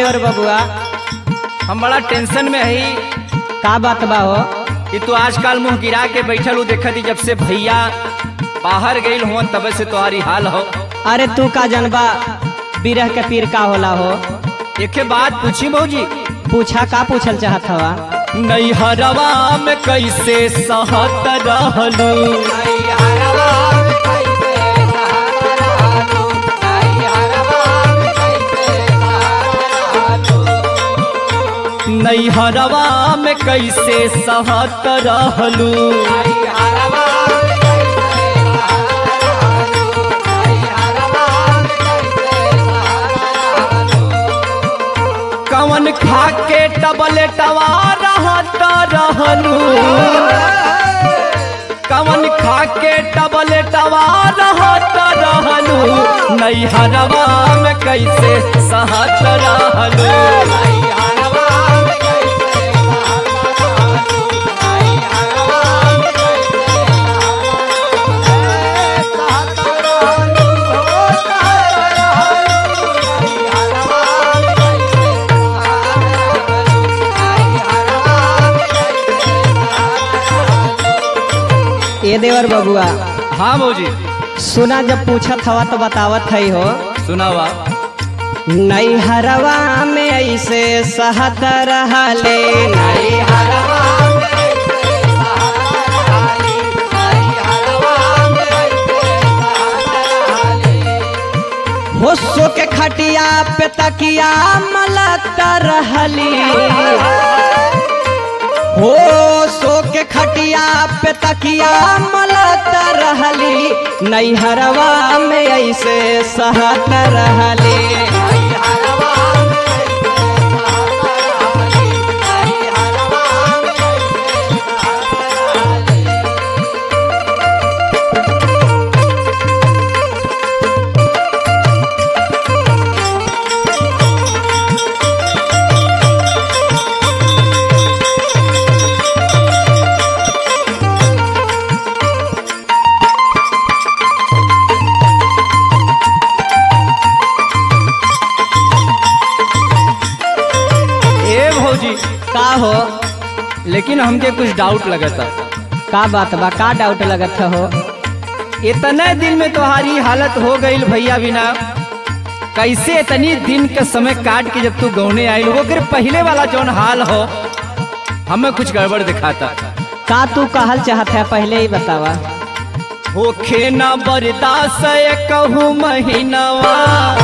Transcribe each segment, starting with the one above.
देवर बबुआ हम बड़ा टेंशन में हई का बात बा हो कि तू आजकल मुंह गिरा के बैठल हूँ देखत ही जब से भैया बाहर गईल हुआ तब से तुम्हारी हाल हो अरे तू का जनबा बिरह के पीर का होला हो एक बात पूछी भौजी पूछा का पूछल चाहत हवा नैहरवा में कैसे सहत रहलू नैहरवा में कैसे सहत रहलू कवन खा के टबलेटवा रहत रहलू कवन खा के टबलेटवा रहत रहलू नैहरवा में कैसे सहत रहलू ए देवर बबुआ हाँ भौजी सुना जब पूछत हवा तो बतावत है हो सुनावा नैहरवा में ऐसे सहत रहले हो सो के खटिया पे तकिया मलत रहली हो सो के खटिया पे तकिया मलत रहली नैहरवा में ऐसे सहत रहली ए भौजी का हो लेकिन हमके कुछ डाउट लगता का बात बा का डाउट लगत हो इतने दिन में तुम्हारी हालत हो गई भैया बिना कैसे इतनी दिन का समय काट के जब तू गौने आई वो फिर पहले वाला जौन हाल हो हमें कुछ गड़बड़ दिखाता का तू कहल चाहत है पहले ही बतावा होखे न बर्दाश्त कहूँ महीनावा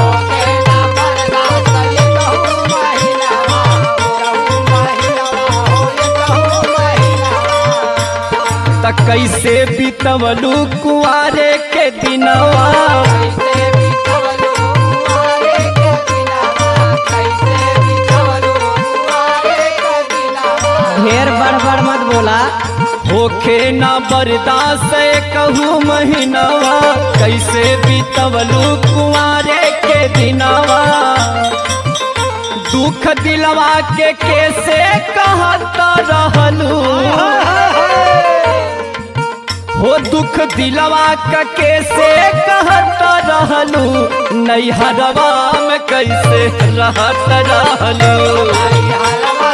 त कैसे बीतवलू कुआरे के दिनवा ढेर बड़ बड़ मत बोला होखे न बर्दाश्त कहूँ महीनावा कैसे बीतवलू कुआरे के दिनवा दुख दिलवा के कैसे कहत रहलू हो दुख दिलवा का कैसे कहत रहलू नैहरवा में कैसे रहत रहलू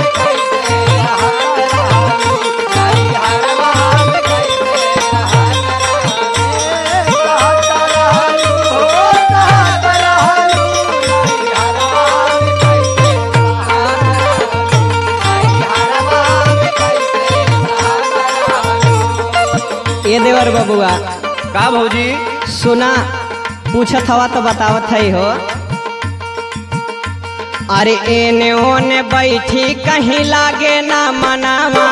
ए देवर बबुआ का भौजी सुना पूछत हवा तो बतावत है हो अरे एने ओने बैठी कहीं लागे ना मनावा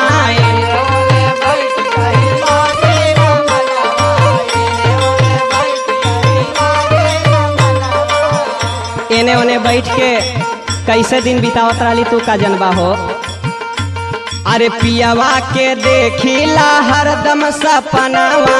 एने ओने बैठ के कैसे दिन बितावत रहली तू का जनबा हो अरे पियावा के देखिला हरदम सपनावा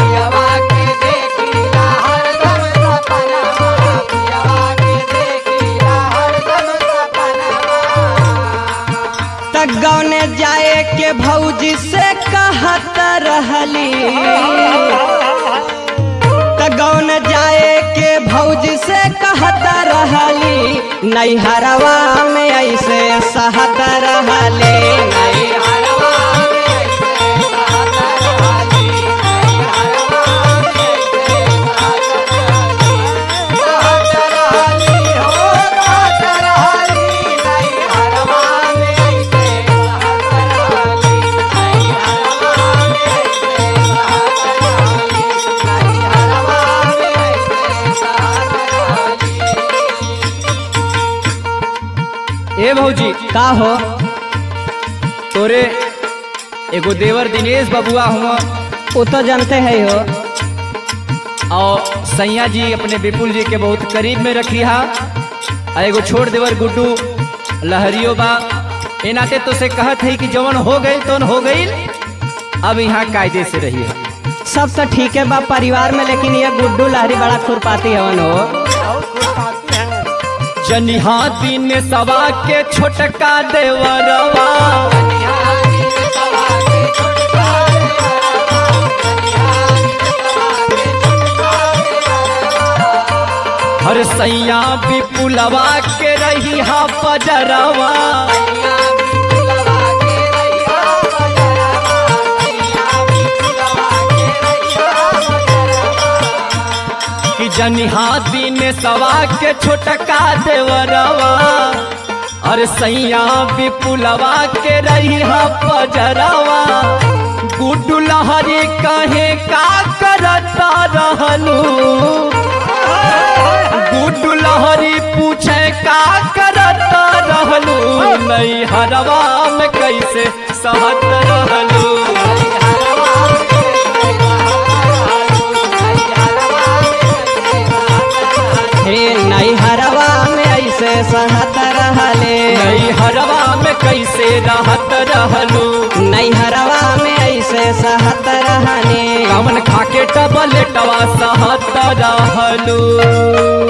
तक गौने जाए के भौजी से कहत रहली त गौन जाए के भौज से कहत रहली नैहरवा में ऐसे सहत रहले नैहरवा में ऐसे सहत रहली, नैहरवा में ऐसे सहत रहली, सहत रहली हो, सहत रहली, नैहरवा में ऐसे सहत रहली, नैहरवा में ऐसे सहत रहली, नैहरवा में ऐसे सहत रहली। ए भौजी का हो तोरे एगो देवर दिनेश बबुआ हुआ वो तो जानते है हो और सैया जी अपने विपुल जी के बहुत करीब में रखी हा आ एगो छोड़ देवर गुड्डू लहरियो बा ए नाते तो से कहत है कि जवन हो गई तो हो गई अब यहाँ कायदे से रही है सब तो ठीक है बा परिवार में लेकिन ये गुड्डू लहरी बड़ा खुरपाती हवन हो जनिहा दिन सवा के छोटका देवरवा हर सैया विपुलवा के रही हा पजरवा कि जनिहा दिन सवा के छोटका देवरवा और सैया विपुलवा के रही हा पजरवा गुड्डू लहरी कहे का करता रहलू गुड्डू लहरी पूछे का करता रहलू नहीं हरवा में कैसे सहत रहलू हे नैहरवा में ऐसे सहत रहले नहीं हरवा में कैसे रहत रहलू नैहरवा में ऐसे सहत रहने कामन खाके टबलेटवा सहत रहलू